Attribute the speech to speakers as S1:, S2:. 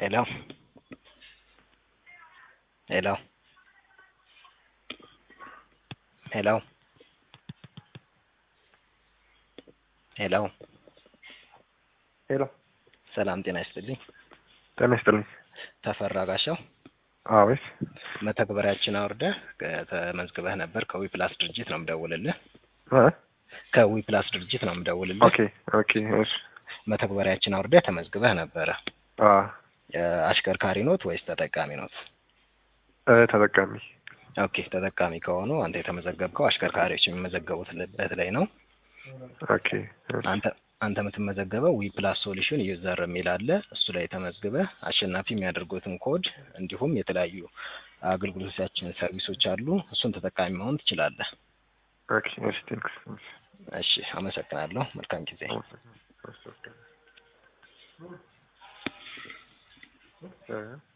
S1: Hello? Hello? ሄሎ ሄሎ
S2: ሄሎ
S1: ሰላም ጤና ይስጥልኝ።
S2: ጤና ይስጥልኝ።
S1: ተፈራ ጋሻው
S2: አቤት።
S1: መተግበሪያችን አውርደህ ተመዝግበህ ነበር። ከዊ ፕላስ ድርጅት ነው የምደውልልህ።
S2: እ
S1: ከዊ ፕላስ ድርጅት ነው የምደውልልህ።
S2: ኦኬ ኦኬ። እሺ።
S1: መተግበሪያችን አውርደህ ተመዝግበህ ነበረ።
S2: አ
S1: አሽከርካሪ ኖት ወይስ ተጠቃሚ ኖት?
S2: እ ተጠቃሚ
S1: ኦኬ ተጠቃሚ ከሆኑ አንተ የተመዘገብከው አሽከርካሪዎች የሚመዘገቡበት ላይ ነው።
S2: ኦኬ እሺ።
S1: አንተ አንተ የምትመዘገበው ዊ ፕላስ ሶሉሽን ዩዘር የሚል አለ። እሱ ላይ ተመዝግበህ አሸናፊ የሚያደርጉትን ኮድ እንዲሁም የተለያዩ አገልግሎቶቻችን ሰርቪሶች አሉ። እሱን ተጠቃሚ መሆን ትችላለህ።
S2: ኦኬ እሺ። ቴንክስ
S1: እሺ፣ አመሰግናለሁ። መልካም ጊዜ።
S2: እ